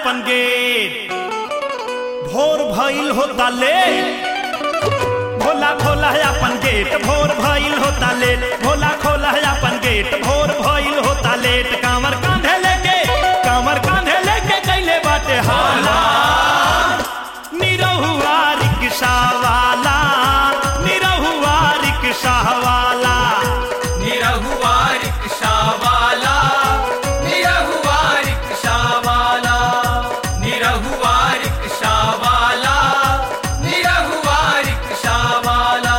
अपन गेट भोर भइल होता लेट भोला खोला है अपन गेट भोर भइल होता लेट भोला खोला है अपन गेट भोर भइल होता लेट कांवर कांधे लेके कांवर कांधे लेके कैले बाटे हाला निरहुआ रिक्शा वाला निरहुआ रिक्शा वाला निरहुआ रिक्शा वाला निरहुआ रिक्शा वाला निरहुआ रिक्शा वाला निरहुआ रिक्शा वाला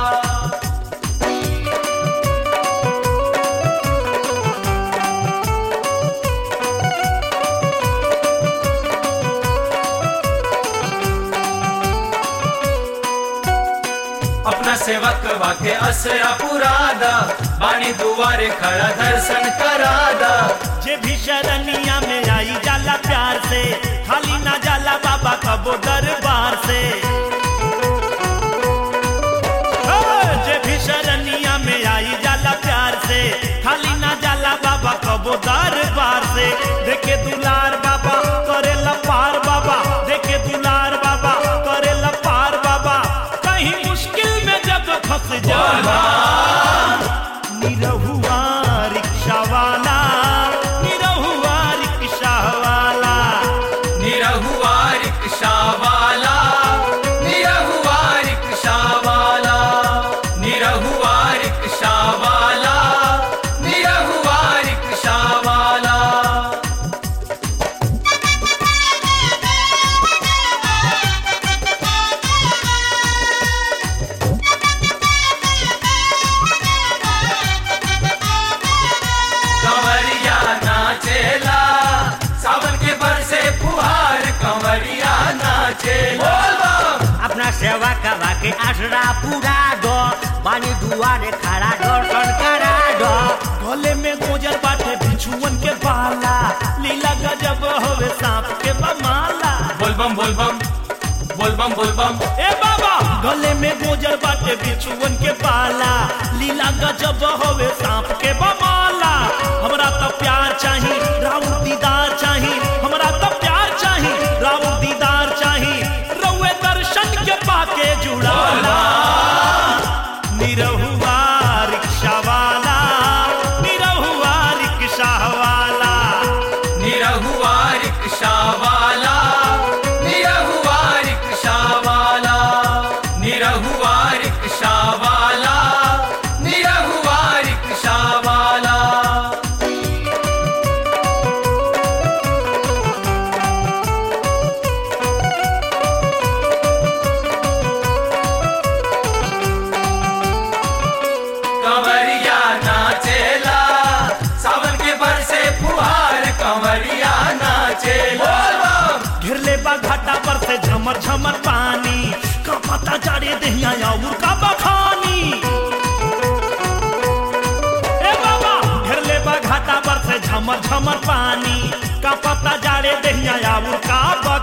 अपना सेवक वाके असरा पुरादा बाणी दुआरे खड़ा दर्शन करादा जे भी शरणिया में आई जाला प्यार से खाली ना जाला बाबा कबो दरबार से ओ, जे भी शरणिया में आई जाला प्यार से खाली ना जाला बाबा कबो दरबार से देखे दुलार बाबा करे पार बाबा देखे दुलार बाबा करे पार बाबा कहीं मुश्किल में जब फंस जाला निरहुआ रिक्शा वाला निरहुआ रिक्शा वाला निरहुआ रिक्शा वाला निरहुआ रिक्शा वाला निरहुआ रिक्शा वाला निरहुआ रिक्शा वाला कंवरिया नाचेला सावन के बरसे फुहार कंवरिया नाचेला अपना सेवा करवा के आसरा पूरा दो बानी दुआरे खड़ा दर्शन करा दो गले में गोजर बाटे बिछुअन के बाला लीला गजब होवे सांप के बमाला बोलबम बोलबम बोलबम बोलबम ए बाबा गले में गोजर बाटे बिछुअन के बाला लीला गजब होवे सांप के बमाला हमरा तो प्यार चाही राउर दीदार चाही हमरा तो प्यार चाही राउर दीदार चाही रउए दर्शन के पाके जुड़ाला निरहुआ रिक्शा वाला निरहुआ रिक्शा वाला निरहुआ रिक्शा वाला निरहुआ रिक्शा वाला निरहुआ रिक्शा वाला निरहुआ रिक्शा वाला कंवरिया नाचेला सावन के बरसे फुहार कंवरिया नाचेला घिरले बा घाटा पर से झमर झमर पानी का पता जाड़े दहिया और का बखानी ए बाबा घिरले बा घाटा पर से झमर झमर पानी का पता जाड़े दहिया और का